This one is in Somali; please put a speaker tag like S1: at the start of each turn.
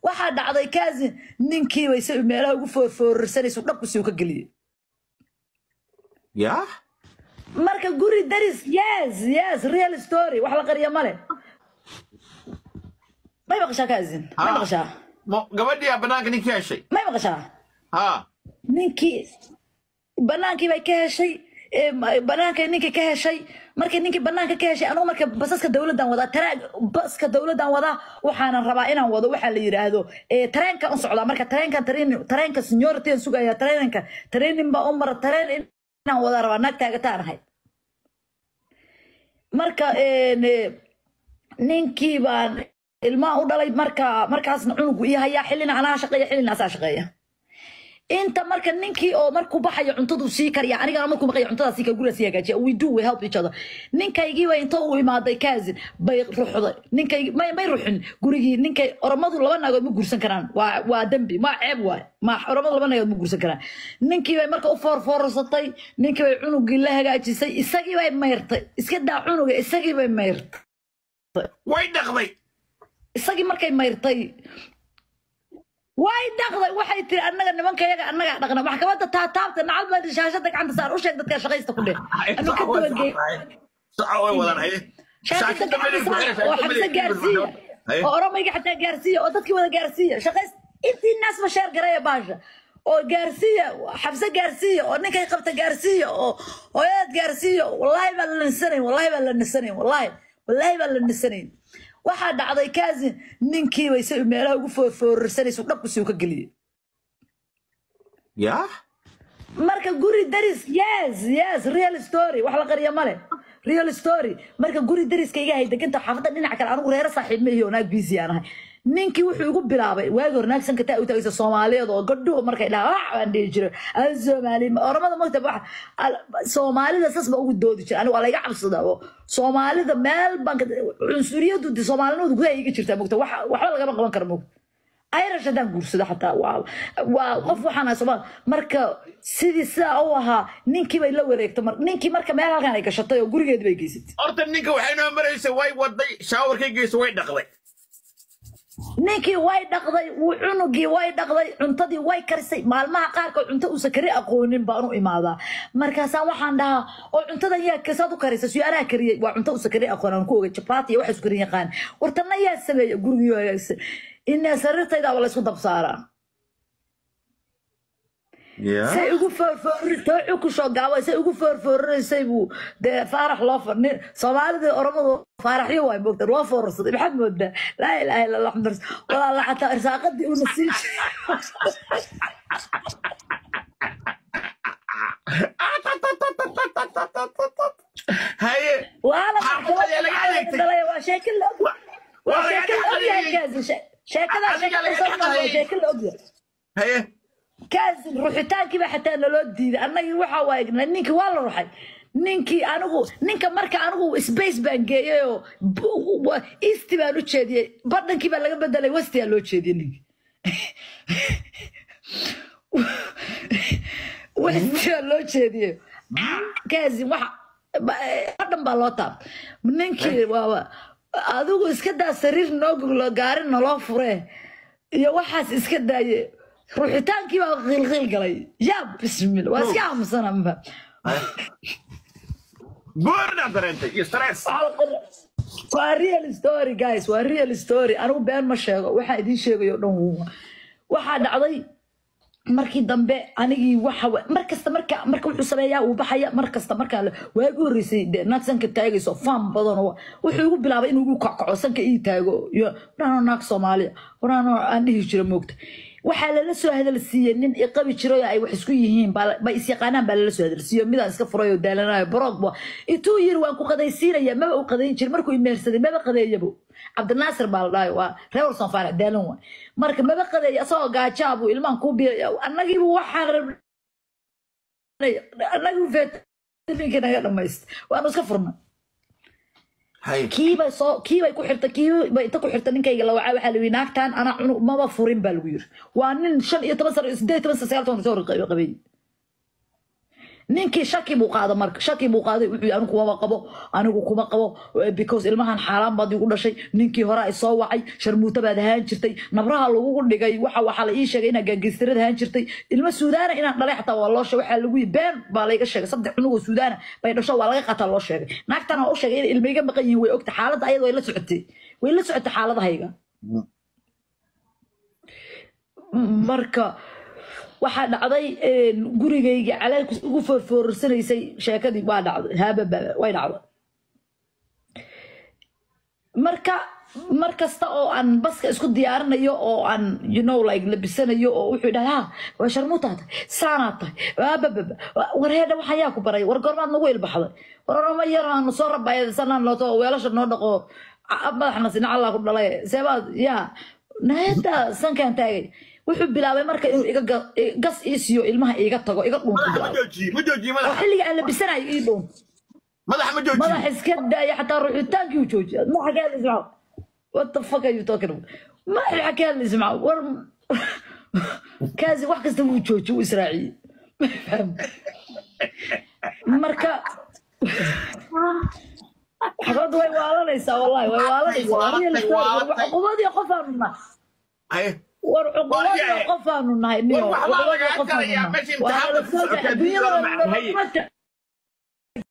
S1: waxaa dhacday kaasin ninkiiba isaga meelaha ugu foorfoorarsanaysu dhabkusi u ka geliyey
S2: yaa
S1: marka guri daris yes yes real story wax la qariya male may maqashaa kaasin may
S2: Ah.
S1: maqashaa
S2: mo gabadhiyaa banaanka ninkii heshay
S1: may maqashaa
S2: ha
S1: ninkii banaankii bay ka heshay ee, ma- banaankay ninkii ka heshay markii ninkii banaanka ka heshay anugu marka basaska dowladdan wadaa taraag baska dowladdan wadaa waxaanan rabaa inaan wado waxaa la yidhaahdo ee, tareenka u socdaa marka tareenkan training tareenka seniority aan sugaya tareenka training baa u mara tareen inaan wadaa rabaa naag taagataan ahay marka een, ee, ninkii baan ilmaha u dhalay marka markaasna cunugu ii hayaa xillina anaa shaqeeya xillina asaa shaqeeya inta marka ninkii oo markuu baxayo cuntadu sii kariya anigana markuu maqayo cuntada sii kar guriga sii hagaajiya we do we help each other ninkaygii bay inta uu imaaday kaasin bay ruxday ninkaygi may may ruxin gurigii ninkay oromadu laba naagood ma guursan karaan waa waa dembi ma ceeb waay ma oromadu laba naagood ma guursan karaan ninkii bay marka u foorfoorsatay ninkii bay cunugii la hagaajisay isagii bay mayrtay iska daa cunuga isagii bay mayrtay
S2: way dhaqday
S1: isagii markay mayrtay way dhaqday waxay tiri annaga nimanka yaga annagaa dhaqna maxkamadda taataabta nacad baa shaashada gacanta saar u sheeg dadka shaqaysta ku dheh anu ka dabageey
S2: saca way wadan haye
S1: shaashada gacanta saar oo xabse gaarsiiya
S2: Haye.
S1: oo oromayga xataa gaarsiiya oo dadkii wada gaarsiiya shaqays intii naasba sheer garaya baasha oo gaarsiiya xabse gaarsiiya oo ninkay qabta gaarsiiya oo hooyadad gaarsiiya wallaahi baa la nisanayn wallaahi baa la nisanayn wallaahi wallaahi baa la nisanayn waxaa dhacday kaasin ninkiiba isaga meelaha ugu foorfoorarsanaysu dhabkusi u ka geliyey
S2: yaa
S1: marka guri daris yes yes real story wax la qariya male real story marka guri dariska iga hay deganta xaafadda dhinaca kale anigu reero saaxiib ma ihi oo naag busy aan ahay ninkii wuxuu igu bilaabay waagi hore naag sanka taa u tagaysa soomaaliyeed oo gadhuhu markay dhaha wax baan dhihi jiray al soomaali oramada magta wax al- soomaalida sas ba ugu doodi jiray anigu waa layga cabsadaa oo soomaalida meel baan ka cunsuriyadu de soomaalinimadu gudaha iga jirtaa mogta wax waxba lagama qaban karo mogta irish haddaan guursado xataa waa waa qof waxaan ahay soomaal marka sidii sidaa u ahaa ninkii bay la wareegtay mar ninkii marka meel halkan ay gashatay oo gurigeedi bay geysatay
S2: horta ninka waxay noo maraysa way waday shaawarkay geysa way dhaqday
S1: ninkii way dhaqday wuu cunugii way dhaqday cuntadii way karisay maalmaha qaarkood cunto uusan kari aqoonin baan u imaadaa markaasaan waxaan dhahaa oo cuntadan yaa kasaad u karisa suyo anaa kariyey waa cunto uusan kari aqoon aan ku ogay jabaati iyo waxaas karin yaqaan wartana yaa sameeya gurigii hagaagsan inaa sariirtaydaaba laysku dabsaaraa
S2: yaa
S1: say ugu foorfoori toocu ku soo gaabo say ugu foorfoorinaysay buu dee faarax loo fadhi soomaalida oromadu faaraxyo waay moogta loo foorarsaday maxaad moodaa laa ilaaha illa allah xamd walaala xataa irsaaqadii una sii
S2: haye
S1: waala
S2: Maxaa laga adeegtay?
S1: dhalay waa sheeko la og waa
S2: Waa laga
S1: sheeko la ogyahay
S2: adeegtay.
S1: kaasi sheekadaa
S2: Adiga laga
S1: sheekada waa
S2: adeegtay.
S1: sheeko la ogyahay
S2: haye
S1: kaasin ruxitaankiiba xataa naloo diiday annagii waxaa waay ninkii waa la ruxay ninkii anigu ninka marka anigu space baan geeyey oo b- wa- east baan u jeediyey badhankii baa laga bedelay westiyaa loo jeediyey ninkii westiyaa loo jeediyey kaasin waxa badhan baa loo taab ninkii waaba adigu iska daa sariir noo goglo gaari naloo furee iyo waxaas iska daaye ruuxitaankii baa qiilqiil galay yaa bismil waa iska aamusana ma
S2: buurna dareentay iyo stress
S1: waa real story guys waa real story anigu been ma sheego waxaa idiin sheegayo dhan wuu- waxaa dhacday markii dambe anigii waxa wa- mar kasta marka marka wuxuu sameeyaa uu baxaya mar kasta markaa la- waagi horreysay dee naag sanka taagayso faan badan oo wuxuu igu bilaabay inuu igu kackaco sanka ii taago iyo waraanoo naag soomaaliya waraanoo aan dhihi jira moogta waxaa lala soo hadal siiyey nin iqabi jiray oo ay wax isku yihiin baa la- bay isyaqaanaan baa lala soo hadal siiyey midaan iska furay oo daalanayo baroogba intuu yiri waan ku qadaysiinaya maba u qadayn jirin markuu imeersaday maba qadeeyabo cabdinaasir baa la dhahay waa reer warsan faarax daalan waay marka maba qadeeya asagoo gaajaa buu ilmaan kuu biiraya annagiibu waxaan rabnay annagiibu feetaminkii naga dhamaystay waanu iska furnay
S2: haye
S1: kiibay soo kiibay ku xirtay kiibay inta ku xirtay ninkayga la wacaa waxaa la yidhi naagtan anaa cunug maba furin baa lagu yiri waa nin shan iyo toban sano iyo siddeed iyo toban sano sagaal toban sano qabay ninkii shaki buu qaada marka shaki buu qaaday wuxuu yidhi anigu kumaba qabo anigu kuma qabo eh, because ilmahan xaaraan baad igu dhashay ninkii hore ay soo wacay sharmuuta baad ahaan jirtay nabraha lagugu dhigay waxa waxaa la ii sheegay inaad gaangeystirad ahaan jirtay ilmo suudaana inaan dhalay xataa waa loo sheegay waxaa lagu yidhi been baa layga sheegay saddex cunugoo suudaana bay dhasho waa laga qataa loo sheegay naagtana waa u sheegay inay ilmo iga maqan yihiin way ogta xaaladda ayada way la socotay way la socotay xaaladahayga marka waxaa dhacday een, gurigayga calaylku ugu foorfoorarsanaysay sheekadii waa dhacday haababa way dhacday marka mar kasta oo aan baska isku diyaarinayo oo aan you know like labisanayo oo wuxuu dhaha ha waa sharmuutaa tahay saanaa tahay haabababa war heedha waxaa yaa ku baray war goormaad nagu ilbaxday war orama yar aanu soo rabaayadsanaan looto weelasha noo dhaqo a- madaxna sina allah ku dhalay seebaad yaa naada sankaan taagay wuxuu bilaabay marka inuu iga ga- i- gas ii siiyo ilmaha iiga tago iga dhuunto
S2: madaxa ma
S1: bilaabay
S2: joojiye ma joojiye
S1: oo
S2: madaxa
S1: xilliga aan labisanayo ii dhuun
S2: madaxa ma joojiye
S1: madax iska daaya xataa ruxitaankii uu joojiya ma xagee la ismaco what the fuck are you talking about ma xagee la ismaco war kaasi wax kasta wuu joojiye wuu israaciyey Ma fahmi. marka xabaddu way waalanaysaa wallahi way waalanaysaa waa real story war cuqubadii qofaanu nahay
S2: Ay,
S1: war cuqubadii qofaanu nahay niyo
S2: War waxbaa
S1: cuqubadii
S2: lagaa
S1: qofaanu
S2: galayaa,
S1: nahay
S2: meesha
S1: waa
S2: imtixaanka
S1: la soo
S2: ku socota,
S1: adduunyada
S2: adduunyada macnaheed.
S1: lama